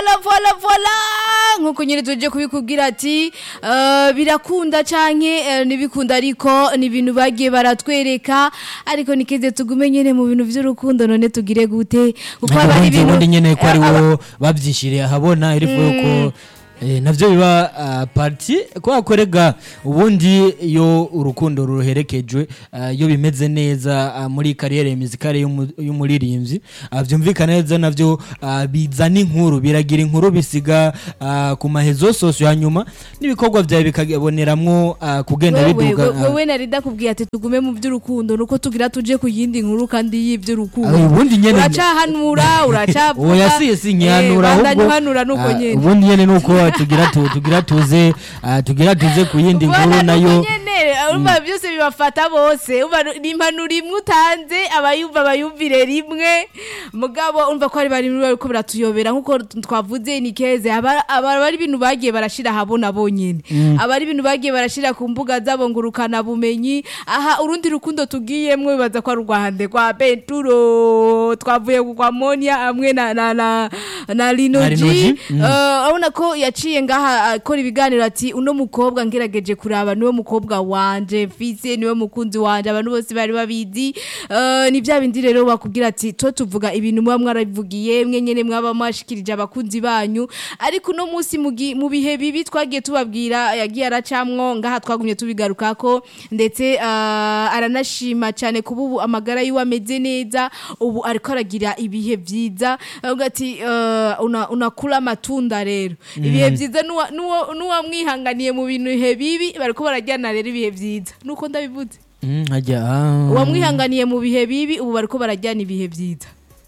vola vola vola nkuko nyine tuje kubikubwira ati eh, birakunda canke eh, ntibikunda ariko ni ibintu bagiye baratwereka ariko nikeze tugume nyene mu bintu vy'urukundo none tugire gute kuko haba hari ubundi ibintu ubundi nyene ko ari eh, aba- wo bavyishiriye ahabona irifu yuko eh, navyo biba ah, parti ko akorega ubundi iyo urukundo ruherekejwe ah, iyo bimeze neza ah, muri kariyere muzikale y'umu- y'umuririmbyi ah, vyumvikana neza navyo ah, bizana inkuru biragira inkuru bisiga ah, ku mahezo sosio hanyuma n'ibikorwa vyawe bikaboneramwo ah, kugenda wewe biduga we- ah, wewe narida kubwiye ati tugume mu vy'urukundo nuko tugira tuje ku yindi nkuru kandi ah, y'ivy'urukundo ubundi nyene uracahanura uracavuga oya si si nkihanura Eh, bandanya ahubwo uhanura nuko ah, nyene ubundi nyene nuko tugira tu- tugira tuze ah, tugira tuze ku yindi nkuru Bwana nayo nuko nyene urumva byose bibafata bose urumva ni impanuro imwe utanze abayumva bayumvire rimwe mugabo urumva ko hari bari bariko biratuyobera nkuko twavuze ni keze aba aba ari ibintu bagiye barashira habona bonyene aba ari ibintu bagiye barashira ku mbuga zabo ngurukana bumenyi aha urundi rukundo tugiyemwo bibaza ko ari urwahande rwa Benturo twavuye ku kwa Monia hamwe na na na, na Linoji Linoji, mm. Eh, urabona ko yaciye ngaha akora ibiganiro ati uno mukobwa ngerageje kuraba niwe mukobwa wanje mfise niwe mukunzi wanje abantu bose bari babizi Eh, ni bya bindi rero bakubwira ati to tuvuga ibintu muba mwarabivugiye mwe nyene mwaba mwashikirije abakunzi banyu ariko uno munsi mu gi- mu bihe bibi twagiye tubabwira yagiye aracamwo ngaha twagumye tubigarukako ndetse eh, aranashima cyane kuba ubu amagara yiwe ameze neza ubu ariko aragira ibihe vyiza avuga ati eh, una- unakula amatunda rero ibihe vyiza nuwa- nuwo- nuwamwihanganiye mu bintu bihe bibi bariko barajyana rero ibihe vyiza nuko ndabivuze Mm, hajya ah. uwamwihanganiye mu bihe bibi ubu bariko barajyana ibihe vyiza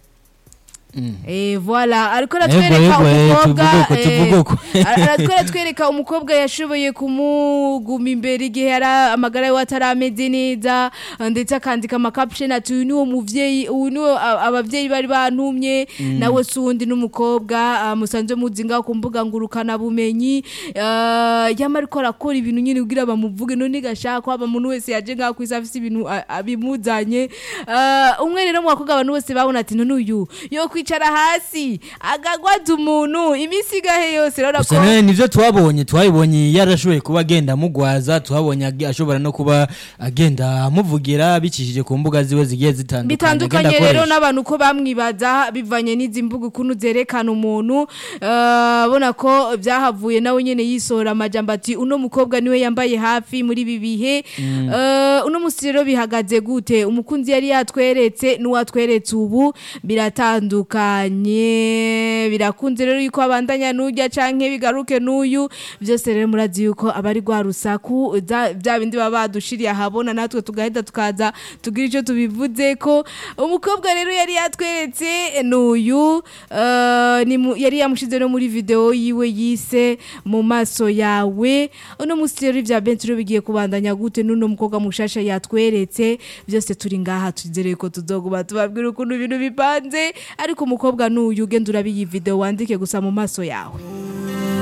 Eh voilà ariko aratwereka Yego, yego, eh, umukobwa tuvuge uko, eh, tuvuge uko. aratwereka atwereka umukobwa yashoboye kumuguma imbere igihe yari amagara yiwe atarameze neza ndetse akandika amacaption ati uyu niwo muvyeyi uyu niwo a- abavyeyi bari bantumye nawe si uwundi n'umukobwa ah, musanzwe muzi ngaho ku mbuga ngurukana bumenyi ah, yama ariko arakora ibintu nyine kugira bamuvuge none gashaka haba umuntu wese yaje ngaho kwisi afise ibintu a- abimuzanye Ah, umwe rero mu bakobwa abantu bose babona ati none uyu yo kwicara hasi agagwaza umuntu iminsi igahe yose rero gusa ko nawe nivyo twabonye twabibonye yarashoboye kuba agenda amugwaza twabonye ag- ashobora no kuba agenda amuvugira bicishije ku mbuga ziwe zigiye zitandukanye bitandukanye agenda rero akoresha. n'abantu ko bamwibaza bivanye n'izi mbuga ukuntu zerekana umuntu eh, abona ko byahavuye nawe nyene yisohora amajambo ati uno mukobwa niwe yambaye hafi muri ibi bihe Eh, uno musi rero bihagaze gute umukunzi yari yatweretse n'uwatweretse ubu biratandukanye birakunze rero yuko abandanya n'ujya canke bigaruke n'uyu byose rero murazi yuko abari rwa rusaku za- bya bindi baba badushiriye ahabona natwe tugahita tukaza tugira icyo tubivuze ko umukobwa rero yari yatweretse n'uyu eh, ni mu- yari yamushize no muri video yiwe yise mu maso yawe uno musi rero ibya Benturo bigiye kubandanya gute n'uno mukobwa mushasha yatweretse byose turi ngaha tuzereye ko tuzoguma tubabwira ukuntu ibintu bipanze ariko umukobwa n'uyu ugenda urabiyi video wandike gusa mu maso yawe